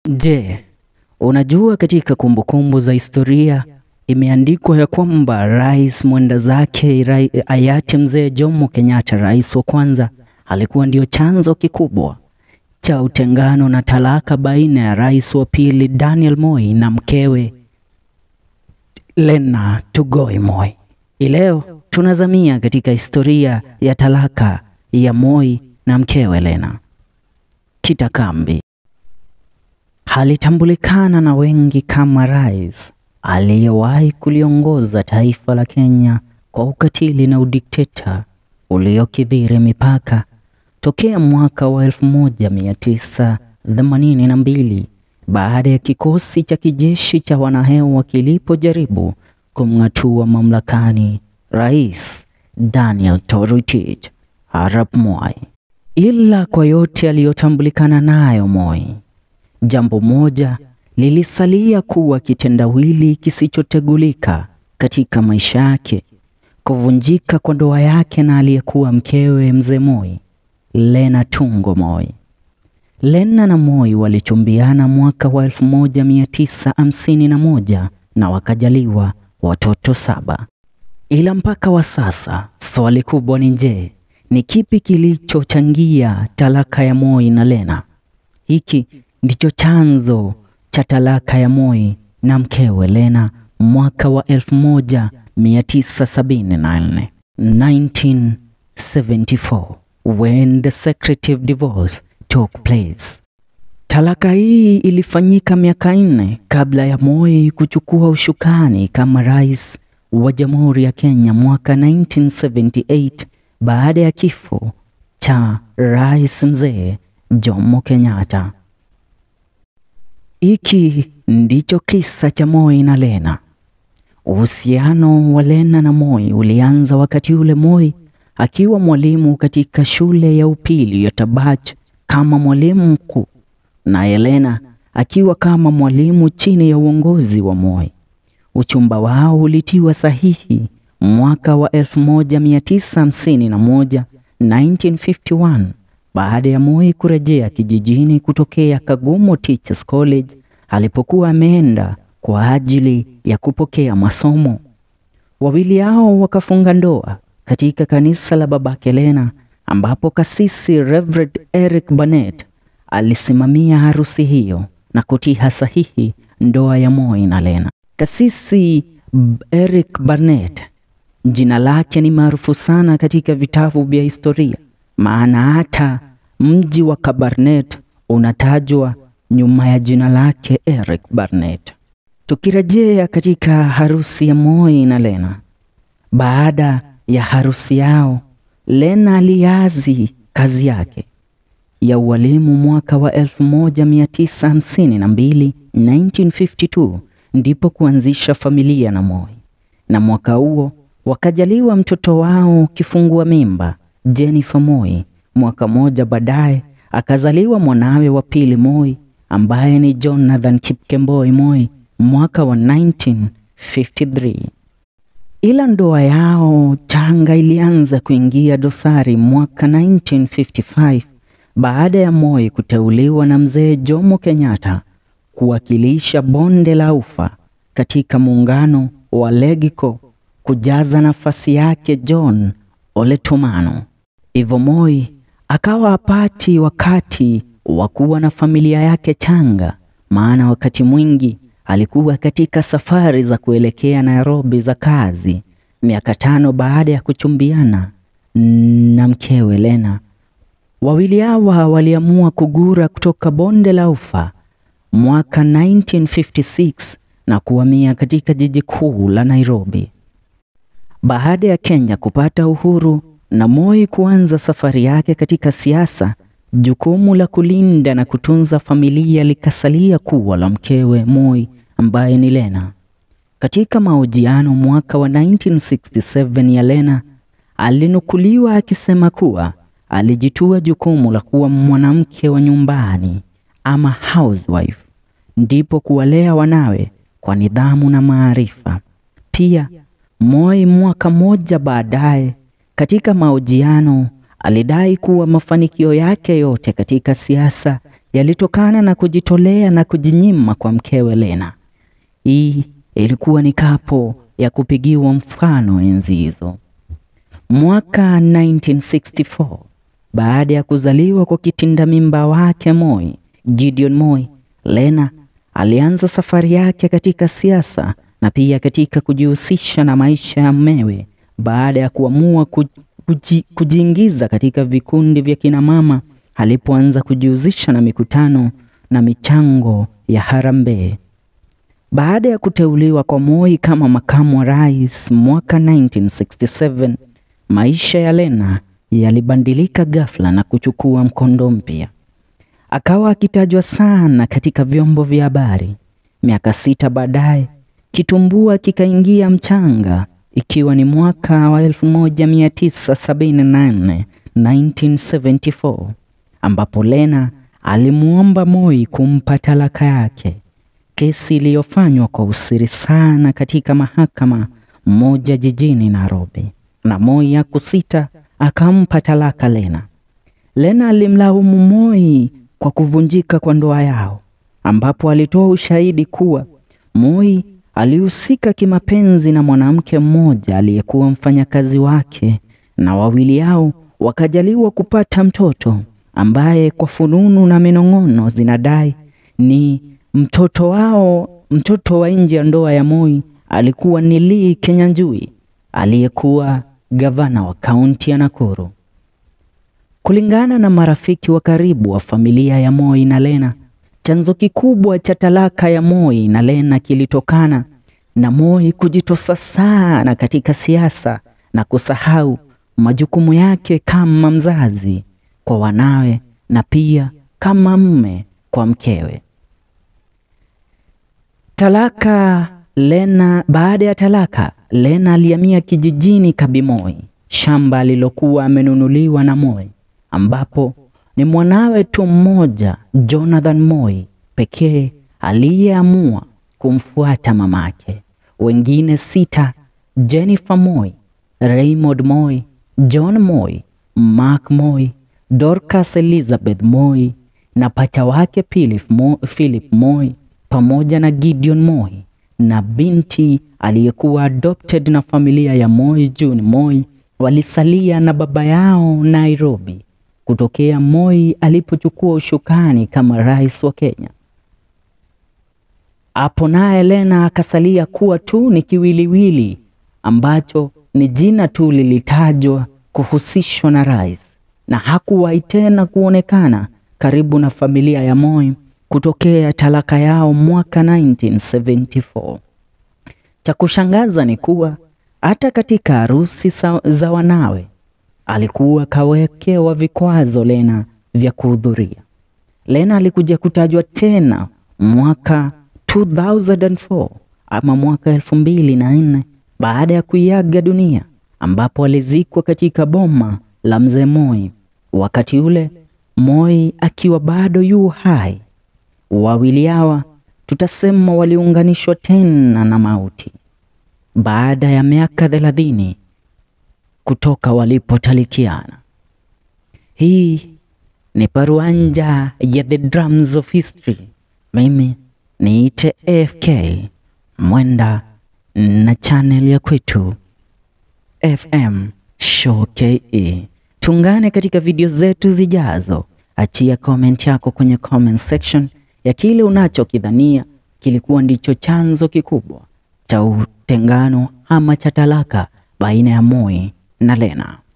Je, unajua katika kumbukumbu za historia imeandikwa ya kwamba rais mwenda zake rai- hayati mzee Jomo Kenyatta, rais wa kwanza, alikuwa ndio chanzo kikubwa cha utengano na talaka baina ya rais wa pili Daniel Moi na mkewe Lena Tugoi Moi. Hii leo tunazamia katika historia ya talaka ya Moi na mkewe Lena. Kitakambi alitambulikana na wengi kama rais aliyewahi kuliongoza taifa la Kenya kwa ukatili na udikteta uliokithiri mipaka tokea mwaka wa 1982 baada ya kikosi cha kijeshi cha wanahewa kilipojaribu kumng'atua mamlakani Rais Daniel Toroitich arap Moi. Ila kwa yote aliyotambulikana nayo Moi, jambo moja lilisalia kuwa kitendawili kisichotegulika katika maisha yake: kuvunjika kwa ndoa yake na aliyekuwa mkewe mzee Moi, Lena Tungo Moi. Lena na Moi walichumbiana mwaka wa 1951 na wakajaliwa watoto saba. Ila mpaka wa sasa swali kubwa ni je, ni kipi kilichochangia talaka ya Moi na Lena? Hiki ndicho chanzo cha talaka ya Moi na mkewe Lena mwaka wa 1974 1974 when the secretive divorce took place. Talaka hii ilifanyika miaka nne kabla ya Moi kuchukua ushukani kama rais wa Jamhuri ya Kenya mwaka 1978 baada ya kifo cha rais mzee Jomo Kenyatta. Hiki ndicho kisa cha Moi na Lena. Uhusiano wa Lena na Moi ulianza wakati ule Moi akiwa mwalimu katika shule ya upili ya Tabach kama mwalimu mkuu, naye Lena akiwa kama mwalimu chini ya uongozi wa Moi. Uchumba wao ulitiwa sahihi mwaka wa 1951 1951 baada ya Moi kurejea kijijini kutokea Kagumo Teachers College alipokuwa ameenda kwa ajili ya kupokea masomo. Wawili hao wakafunga ndoa katika kanisa la babake Lena ambapo kasisi Reverend Eric Barnett alisimamia harusi hiyo na kutia sahihi ndoa ya Moi na Lena. Kasisi Eric Barnett jina lake ni maarufu sana katika vitabu vya historia, maana hata mji wa Kabarnet unatajwa nyuma ya jina lake Eric Barnett. Tukirejea katika harusi ya Moi na Lena, baada ya harusi yao, Lena aliazi kazi yake ya ualimu mwaka wa 1952 1952 ndipo kuanzisha familia na Moi, na mwaka huo wakajaliwa mtoto wao kifungua mimba Jennifer Moi. Mwaka moja baadaye akazaliwa mwanawe wa pili Moi ambaye ni Jonathan Kipkemboi Moi mwaka wa 1953. Ila ndoa yao changa ilianza kuingia dosari mwaka 1955 baada ya Moi kuteuliwa na mzee Jomo Kenyatta kuwakilisha bonde la Ufa katika muungano wa Legico kujaza nafasi yake John Ole Tumano. Hivyo Moi akawa hapati wakati wa kuwa na familia yake changa, maana wakati mwingi alikuwa katika safari za kuelekea Nairobi za kazi. Miaka tano baada ya kuchumbiana na mkewe Lena, wawili hawa waliamua kugura kutoka bonde la Ufa mwaka 1956 na kuhamia katika jiji kuu la Nairobi. Baada ya Kenya kupata uhuru na Moi kuanza safari yake katika siasa, jukumu la kulinda na kutunza familia likasalia kuwa la mkewe Moi ambaye ni Lena. Katika mahojiano mwaka wa 1967 ya Lena alinukuliwa akisema kuwa alijitua jukumu la kuwa mwanamke wa nyumbani ama housewife, ndipo kuwalea wanawe kwa nidhamu na maarifa. Pia Moi mwaka mmoja baadaye katika mahojiano alidai kuwa mafanikio yake yote katika siasa yalitokana na kujitolea na kujinyima kwa mkewe Lena. Hii ilikuwa ni kapo ya kupigiwa mfano enzi hizo. Mwaka 1964 baada ya kuzaliwa kwa kitinda mimba wake Moi, Gideon Moi, Lena alianza safari yake katika siasa na pia katika kujihusisha na maisha ya mmewe baada ya kuamua kuji, kujiingiza katika vikundi vya kinamama alipoanza kujihusisha na mikutano na michango ya harambee. Baada ya kuteuliwa kwa Moi kama makamu wa rais mwaka 1967, maisha ya Lena yalibadilika ghafla na kuchukua mkondo mpya. Akawa akitajwa sana katika vyombo vya habari. Miaka sita baadaye, kitumbua kikaingia mchanga, ikiwa ni mwaka wa 1978 1974, ambapo Lena alimwomba Moi kumpa talaka yake, kesi iliyofanywa kwa usiri sana katika mahakama moja jijini Nairobi, na Moi hakusita akampa talaka Lena. Lena alimlaumu Moi kwa kuvunjika kwa ndoa yao, ambapo alitoa ushahidi kuwa Moi alihusika kimapenzi na mwanamke mmoja aliyekuwa mfanyakazi wake, na wawili hao wakajaliwa kupata mtoto ambaye kwa fununu na minong'ono zinadai ni mtoto wao. Mtoto wa nje ya ndoa ya Moi alikuwa ni Lee Kinyanjui aliyekuwa gavana wa kaunti ya Nakuru. Kulingana na marafiki wa karibu wa familia ya Moi na Lena, chanzo kikubwa cha talaka ya Moi na Lena kilitokana na Moi kujitosa sana katika siasa na kusahau majukumu yake kama mzazi kwa wanawe na pia kama mme kwa mkewe. Talaka Lena. Baada ya talaka, Lena alihamia kijijini Kabimoi, shamba alilokuwa amenunuliwa na Moi, ambapo ni mwanawe tu mmoja Jonathan Moi pekee aliyeamua kumfuata mamake. Wengine sita, Jennifer Moi, Raymond Moi, John Moi, Mark Moi, Dorcas Elizabeth Moi na pacha wake Philip Moi, Philip Moi pamoja na Gideon Moi na binti aliyekuwa adopted na familia ya Moi June Moi walisalia na baba yao Nairobi kutokea Moi alipochukua ushukani kama rais wa Kenya. Hapo naye Lena akasalia kuwa tu ni kiwiliwili ambacho ni jina tu lilitajwa kuhusishwa na rais, na hakuwahi tena kuonekana karibu na familia ya Moi kutokea talaka yao mwaka 1974. Cha kushangaza ni kuwa hata katika harusi za wanawe alikuwa kawekewa vikwazo Lena vya kuhudhuria. Lena alikuja kutajwa tena mwaka 2004 ama mwaka elfu mbili na nne baada ya kuiaga dunia, ambapo alizikwa katika boma la mzee Moi, wakati ule Moi akiwa bado yu hai. Wawili hawa tutasema waliunganishwa tena na mauti baada ya miaka thelathini kutoka walipotalikiana. Hii ni paruanja ya The Drums of History. Mimi niite AFK Mwenda na channel ya kwetu FM Show KE. Tungane katika video zetu zijazo. Achia comment yako kwenye comment section ya kile unachokidhania kilikuwa ndicho chanzo kikubwa cha utengano ama cha talaka baina ya Moi na Lena.